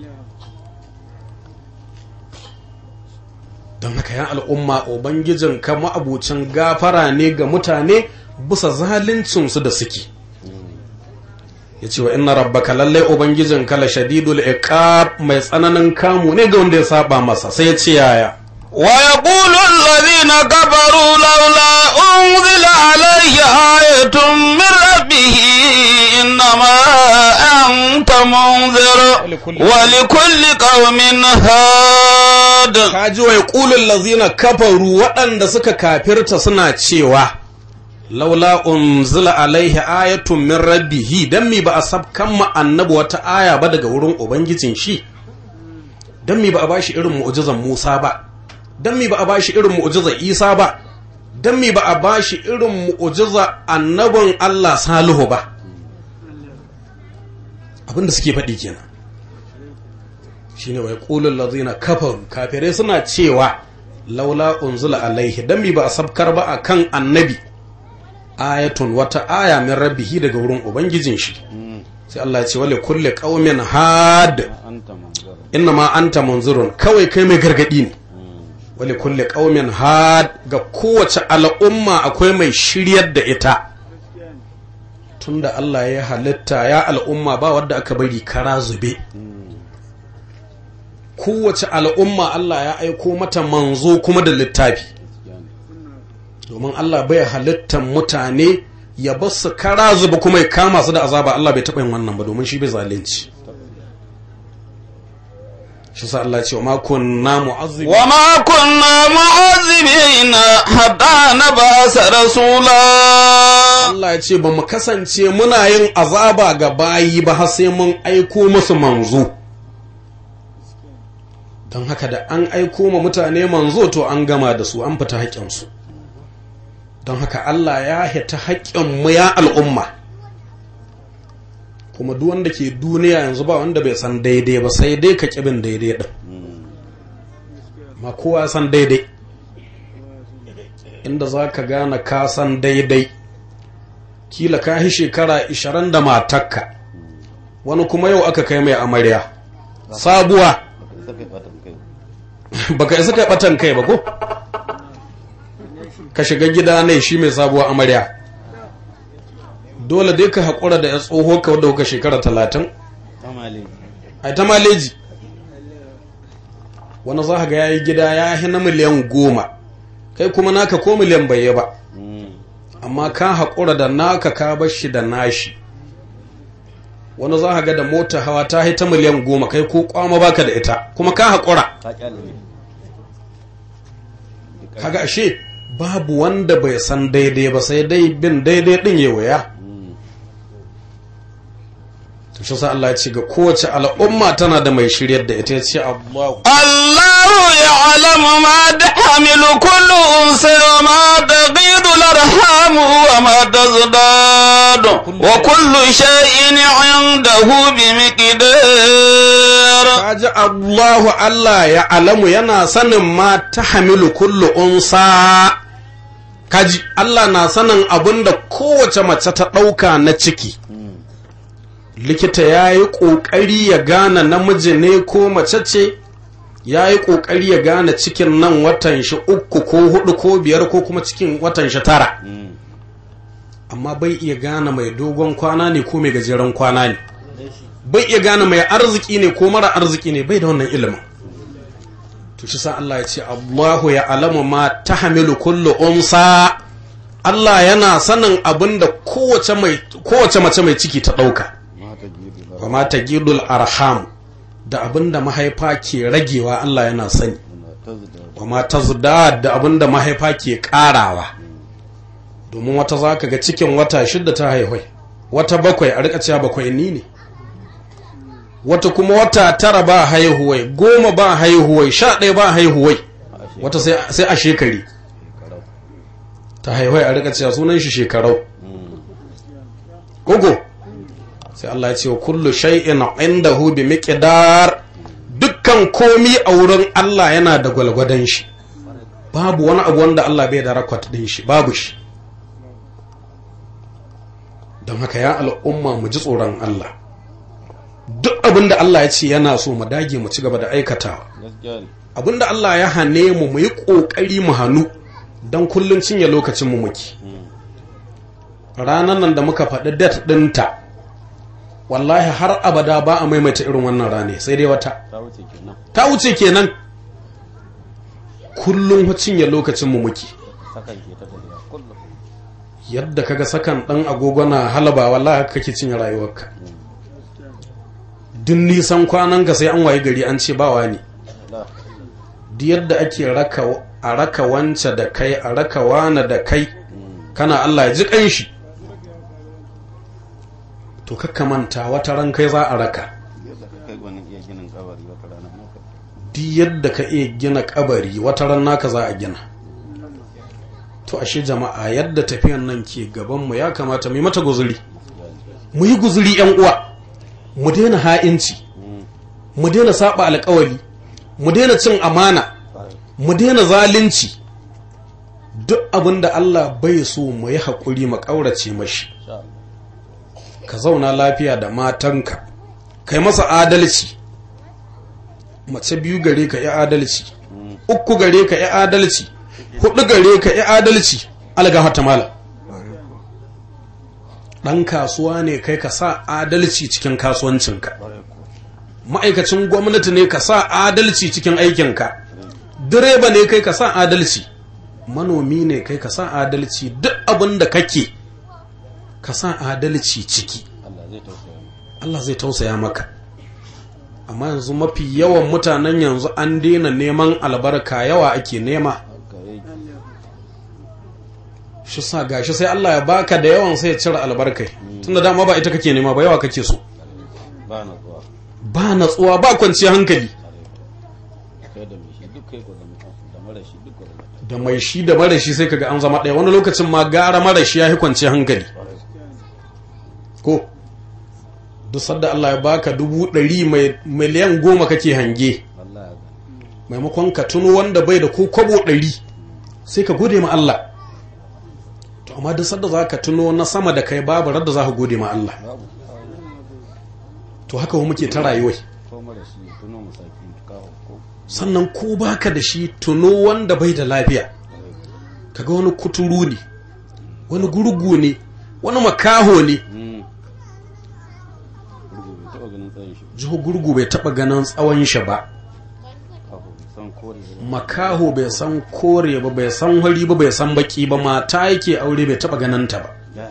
don haka ya al'umma ubangijin ka ma'abucin gafara ne ga mutane bisa zaluncinsu da suke ya ce wa inna rabbaka lallai ubangijin kala shadidul iqab mai tsananin kamu ne ga wanda ya saba masa sai ya ce yaya ويقول الذين كفروا لولا أنزل عليه آية من ربه إنما أنت منذر ولكل قوم هاد kaji wa yaqulul ladzina kafaru waɗanda suka kafirta suna cewa laula unzila alaihi ayatun min rabbihi dan mi ba a sabkan ma annabi wata aya ba daga wurin ubangijin shi dan mi ba a bashi irin mu'jizan Musa ba dan mi ba a bashi irin mu'jizan Isa ba dan mi ba a bashi irin mu'jiza annabin Allah Salihu ba abinda suke faɗi kenan shine wai qulul ladzina kafaru kafirai suna cewa laula unzila alaihi dan mi ba a sabkar ba akan annabi ayatun wata aya min rabbihi daga wurin ubangijin shi sai Allah ya ce wale kulle qaumin had ma anta munzirun kawai kai mai gargadi ne wale kulle qaumin had ga kowace al'umma akwai mai shiryar da ita tunda Allah ya halitta ya al'umma ba wadda aka bari kara zube kowace al'umma Allah ya aiko mata manzo kuma da littafi domin Allah bai halittar mutane ya bar su kara zuba kuma ya kama su da azaba Allah bai taɓa yin wannan ba domin shi bai zalunci shi sa Allah ce wa ma kunna mu'azzibi وما كنا معذبين حتى نبعث رسولا Allah ya ce ba mu kasance muna yin azaba ga bayi ba har sai mun aiko musu manzo don haka da an aiko ma mutane manzo to an gama da su an fita haƙƙinsu don haka Allah ya hita haƙƙinmu ya al'umma kuma duk wanda ke duniya yanzu ba wanda bai san daidai ba sai dai ka ƙibin daidai ɗin ma kowa san daidai inda za ka gane ka san daidai kila ka yi shekara 20 da matakka wani kuma yau aka kai mai amarya sabuwa baka isa kai batan kai ba ko ka shiga gida ne shi mai sabuwa amarya dole dai ka haƙura da ya tsoho ka wadda kuka shekara talatin a ta maleji wani za ga ya yi gida ya yi na miliyan goma kai kuma naka ko miliyan bai ba amma ka haƙura da naka ka bar shi da nashi wani za ga da mota hawa ta ta miliyan goma kai ko kwama baka da ita kuma ka haƙura kaga ashe babu wanda bai san daidai ba sai dai bin daidai din ya waya to shi sa Allah ya ce ga kowace al'umma tana da mai shiryar da ita ya ce Allahu الله يعلم ما تحمل كل أنثى وما تغيض الأرحام وما تزداد وكل شيء عنده بمقدار kaji Allahu Allah ya alamu yana sanin ma ta hamilu kullu unsa kaji Allah na sanin abin da kowace mace ta ɗauka na ciki likita ya yi ƙoƙari ya gane namiji ne ko mace ce ya yi ƙoƙari ya gane cikin nan watan shi uku ko hudu ko biyar ko kuma cikin watan shi tara amma bai iya gane mai dogon kwana ne ko mai gajeren kwana ne bai iya gane mai arziki ne ko mara arziki ne bai da wannan ilimin to shi sa Allah ya ce Allahu ya alamu ma tahmilu kullu unsa Allah yana sanin abin da kowace mai kowace mace mai ciki ta dauka wa ma tagidul arham da abin da mahaifa ke ragewa Allah yana sani wa ma tazdad da abin da mahaifa ke karawa domin wata zaka ga cikin wata shidda ta haihwai wata bakwai a rika cewa bakwai ni ne wata kuma wata tara ba haihuwai goma ba haihuwai sha ɗaya ba haihuwai wata sai a shekari ta haihuwai a rika cewa sunan shi shekarau gogo sai Allah ya ce wa kullu shay'in indahu bi miqdar dukkan komi a wurin Allah yana da gwalgwadon shi babu wani abu wanda Allah bai da rakwat din shi babu shi don haka ya al'umma mu ji tsoron Allah duk abin da Allah ya ce yana so mu dage mu ci gaba da aikatawa abin da Allah ya hane mu mu yi ƙoƙari mu hannu don kullum cinye lokacin mu muke ranar nan da muka faɗi dat ɗinta wallahi har abada ba a maimaita irin wannan rane sai dai wata ta wuce kenan kullum cinye lokacin mu muke yadda kaga sakan ɗan agogo na halaba wallahi haka kake cinye rayuwarka duk nisan kwananka sai an waye gari an ce bawa ne duk yadda ake a raka wance da kai a raka wane da kai kana Allah ya ji kanshi to kakka manta wata ran kai za a raka duk yadda ka iya gina kabari wata ran naka za a gina to ashe jama'a yadda tafiyan nan ke gabanmu ya kamata mu yi mata guzuri mu yi guzuri yan uwa mu daina ha'inci mu daina saba alkawari mu daina cin amana mu daina zalunci duk abin da Allah bai so mu yi haƙuri mu ƙaurace mashi ka zauna lafiya da matanka kai masa adalci mace biyu gare ka yi adalci uku gare ka yi adalci hudu gare ka yi adalci algahata mala ɗan kasuwa ne kai ka sa adalci cikin kasuwancinka ma'aikacin gwamnati ne ka sa adalci cikin aikinka direba ne kai ka sa adalci manomi ne kai ka sa adalci duk abin da kake ka sa adalci ciki Allah zai tausaya maka amma yanzu mafi yawan mutanen yanzu an daina neman albarka yawa ake nema shi sa gashi sai Allah ya baka da yawan sai ya cire albarkai tunda dama ba ita kake nema ba yawa kake so ba natsuwa ba kwanciyar hankali da mai shi da mara shi sai kaga an zama ɗaya wani lokacin ma gara mara shi ya yi kwanciyar hankali ko duk sadda Allah ya baka dubu ɗari mai miliyan goma kake hange maimakon ka tuno wanda bai da ko kwabo ɗari sai ka gode ma Allah to amma duk sadda za ka tuno na sama da kai babu radda za ka gode ma Allah to haka wa muke ta rayuwai sannan ko baka da shi tuno wanda bai da lafiya kaga wani kuturu ne wani gurgu ne wani makaho ne jiho gurgu bai taba ganin tsawon shi ba makaho bai san kore ba bai san wari ba bai san baki ba mata yake aure bai taba ganin ta ba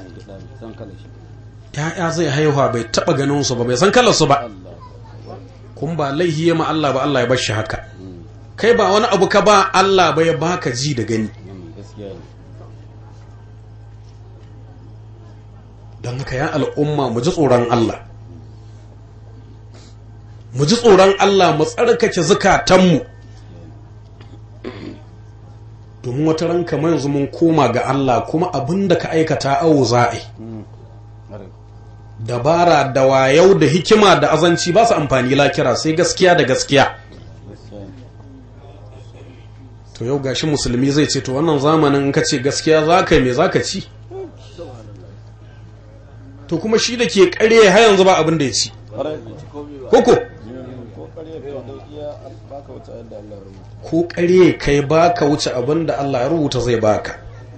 ya'ya zai haihuwa bai taba ganin su ba bai san kalar su ba kun ba laihi ya ma Allah ba Allah ya bar shi haka kai ba wani abu ka ba Allah ba ya baka ji da gani don haka ya al'umma mu ji tsoron Allah mu ji tsoron Allah mu tsarkake zukatanmu domin wata ran kamar yanzu mun koma ga Allah kuma abin da ka aikata awo za'a dabara da wayau da hikima da azanci ba su amfani lakira sai gaskiya da gaskiya to yau gashi musulmi zai ce to wannan zamanin in ka ce gaskiya za ka yi me za ka ci to kuma shi da ke kare har yanzu ba abin da ya ci koko ko kare kai baka wuce abin da Allah ya rubuta zai baka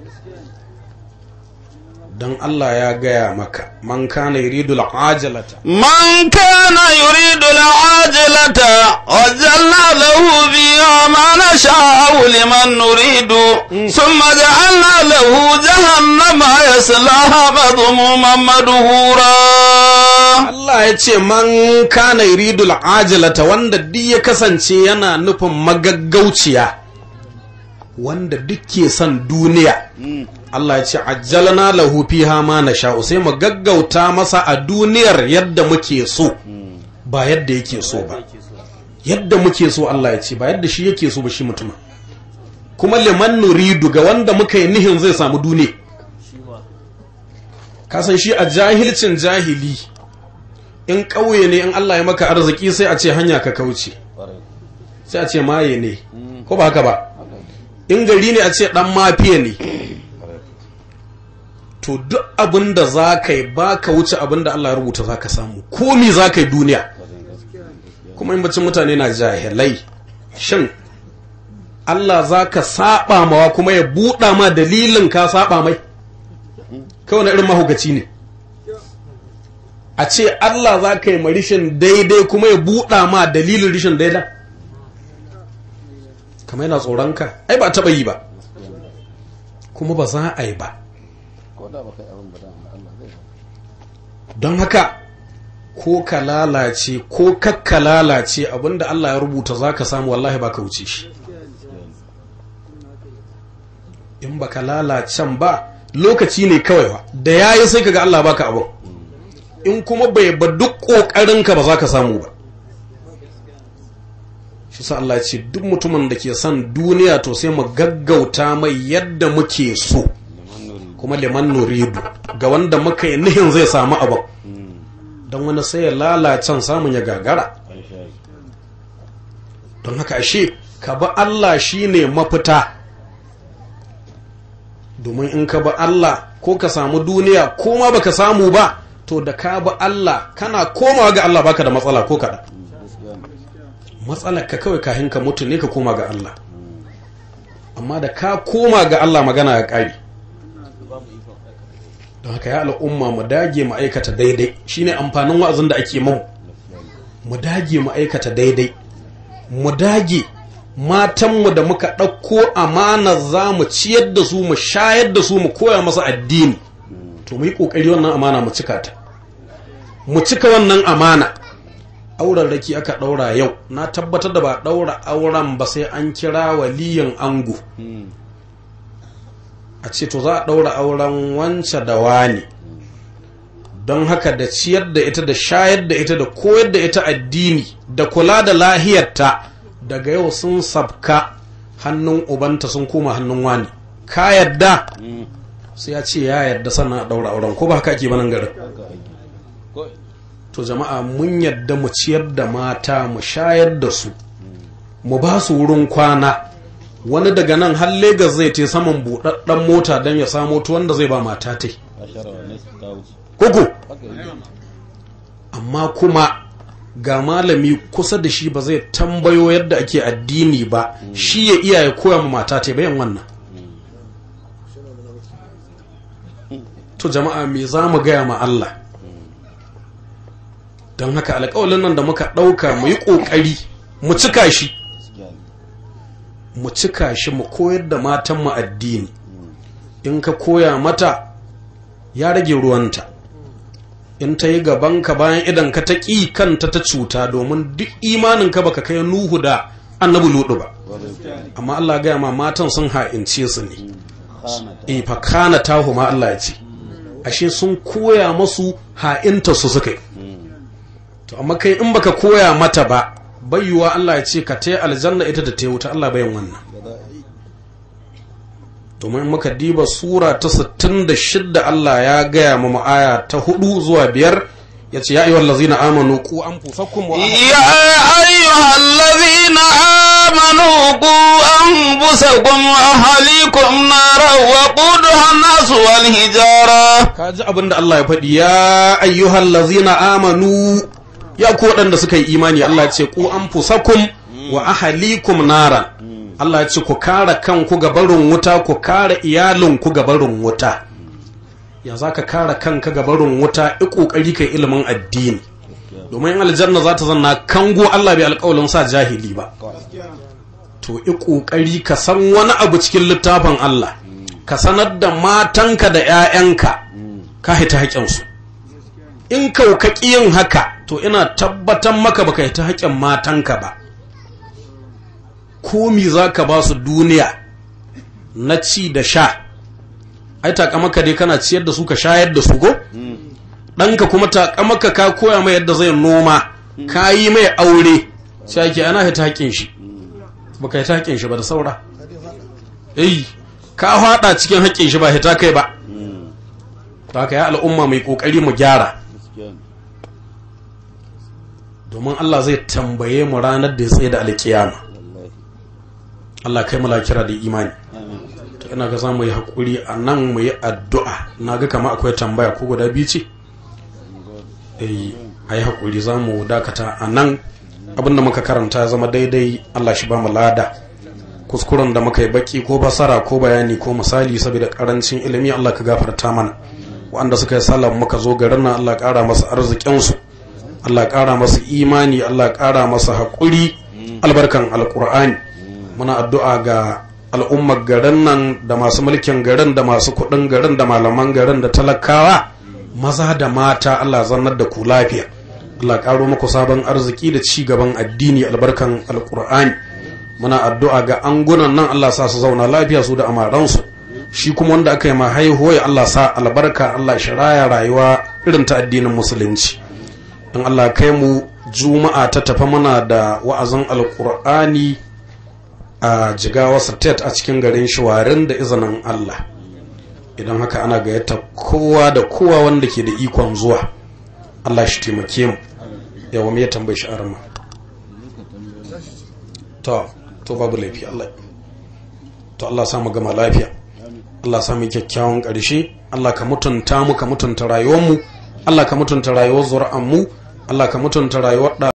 don Allah ya gaya maka man kana yuridul ajalata من كان يريد العاجلة وجعلنا له فيها ما نشاء لمن نريد ثم جعلنا له جهنم يصلاها مذموما مدحورا Allah ya ce man kana yuridul ajalata wanda duk ya kasance yana nufin magaggauciya wanda duk ke son duniya Allah ya ce ajjalna lahu fiha ma nasha'u sai mu gaggauta masa a duniyar yadda muke so ba yadda yake so ba yadda muke so Allah ya ce ba yadda shi yake so ba shi mutum kuma liman nuridu ga wanda muka yi nihin zai samu duniya kasan shi a jahilcin jahili in ƙauye ne in Allah ya maka arziki sai a ce hanya ka kauce sai a ce maye ne ko ba haka ba in gari ne a ce dan mafiya ne to duk abin da za ka yi ba ka wuce abin da Allah ya rubuta za ka samu komi za ka yi duniya kuma in bacin mutane na jahilai shin Allah za ka saba mawa kuma ya buɗa ma dalilin ka saba mai kawai na irin mahaukaci ne a ce Allah za ka yi ma rishin daidai kuma ya buɗa ma dalilin rishin daidai kamar yana tsoronka ai ba taɓa yi ba kuma ba za a yi ba don haka ko ka lalace ko kakka lalace abinda Allah ya rubuta za ka samu wallahi ba ka wuce shi in ba ka lalacen ba lokaci ne kawai ba da ya yi sai ka ga Allah baka abin in kuma bai ba duk ƙoƙarinka ba za ka samu ba shi sa Allah ce duk mutumin da ke son duniya to sai mu gaggauta mai yadda muke so kuma liman nuridu ga wanda muka yi nihin zai samu abin don wani sai ya lalacen samun ya gagara don haka ashe ka bi Allah shine mafita domin in ka bi Allah ko ka samu duniya ko ma baka samu ba to da ka bi Allah kana komawa ga Allah baka da matsala ko kaɗan matsalar ka kawai kahin ka mutu ne ka koma ga Allah amma da ka koma ga Allah magana ya ƙari don haka ya al'umma mu dage mu aikata daidai shine amfanin wa'azin da ake mu mu dage mu aikata daidai mu dage matanmu da muka ɗauko amana za mu ciyar da su mu shayar da su mu koya masa addini to mu yi ƙoƙari wannan amana mu cika ta mu cika wannan amana auren raki aka ɗaura yau na tabbatar da ba ɗaura auren ba sai an kira waliyin ango a ce to za a ɗaura auren wance da wani don haka da ciyar da ita da shayar da ita da koyar da ita addini da kula da lahiyarta daga yau sun sabka hannun ubanta sun koma hannun wani ka yadda sai ya ce ya yadda sannan a ɗaura auren ko ba haka ake banan garin to jama'a mun yadda mu ciyar da mata mu shayar da su mu ba su wurin kwana wani daga nan har Legas zai te saman buɗaɗɗen mota don ya samo tuwon da zai ba mata ta kuku amma kuma ga malami kusa da shi ba zai tambayo yadda ake addini ba shi ya iya ya koya ma mata ta bayan wannan to jama'a me za mu gaya ma Allah don haka alƙawalin nan da muka ɗauka mu yi ƙoƙari mu cika shi mu cika shi mu koyar da matanmu addini in ka koya mata ya rage ruwanta in ta yi gabanka bayan idan ka ta ƙi kanta ta cuta domin duk imaninka baka kai nuhu da annabi ludu ba amma Allah gaya ma matan sun ha'ince su ne e fakana tahu ma Allah ya ce ashe sun koya masu ha'inta su suka yi to amma kai in baka koya mata ba bayyuwa Allah ya ce ka ta aljanna ita da ta wuta Allah bayan wannan domin muka diba sura ta 66 Allah ya gaya ma aya ta 4 zuwa 5 ya ce ya ayyuhal ladzina amanu ku anfusakum wa يا أيها الذين آمنوا قوا أنفسكم وأهليكم نارا وقودها الناس والحجارة ka ji abin da Allah ya faɗi ya ayyuhal lazina amanu ya ku waɗanda suka yi imani Allah ya ce ku anfusakum wa ahalikum nara Allah ya ce ku kare kanku ga barin wuta ku kare iyalinku ga barin wuta ya za ka kare kanka ga barin wuta i kokari kai ilimin addini domin aljanna za ta zanna kango Allah bai alƙawalin sa jahili ba to i kokari ka san wani abu cikin littafin Allah ka sanar da matanka da 'ya'yanka ka haita haƙƙinsu in kaukaki yin haka to ina tabbatar maka baka ta haƙƙin matanka ba komi za ka ba su duniya na ci da sha ai takamaka dai kana ciyar da su ka shayar da su ko ɗanka kuma takamaka ka koya mai yadda zai noma ka yi mai aure sai ake ana haita haƙƙin shi baka haita haƙƙin shi ba da saura eh ka faɗa cikin haƙƙin shi ba hita kai ba to haka ya al'umma mai ƙoƙari mu gyara domin Allah zai tambaye mu ranar da ya tsaye da alƙiyama Allah kai mu kira da imani to ina ga za mu yi haƙuri a nan mu yi addu'a na ga kama akwai tambaya ko guda biyu ce eh a yi haƙuri za mu dakata a nan abinda muka karanta ya zama daidai Allah shi ba mu lada kuskuren da muka yi baki ko basara ko bayani ko misali saboda karancin ilimi Allah ka gafarta mana wanda suka yi sallah muka zo garin nan Allah ƙara masa arzikinsu Allah ƙara masa imani Allah ƙara masa haƙuri albarkan alƙur'ani muna addu'a ga al'ummar garin nan da masu mulkin garin da masu kuɗin garin da malaman garin da talakawa maza da mata Allah zannar da ku lafiya Allah ƙaro muku sabon arziki da ci gaban addini albarkan alƙur'ani muna addu'a ga angunan nan Allah sa su zauna lafiya su da amaransu shi kuma wanda aka yi ma haihuwa ya Allah sa albarka Allah shiraya rayuwa irin ta addinin musulunci in Allah kai mu juma'a ta tafi muna da wa'azin alkur'ani a jigawa state a cikin garin shawarin da izinin Allah idan haka ana gayyata kowa da kowa wanda ke da ikon zuwa Allah shi taimake mu yawa me ya tambayi shi arama to to babu laifi Allah to Allah samu gama lafiya Allah samu kyakkyawan ƙarshe Allah ka mutunta mu ka mutunta rayuwar mu Allah ka mutunta rayuwar zuri'an mu Allah ka mutunta rayuwar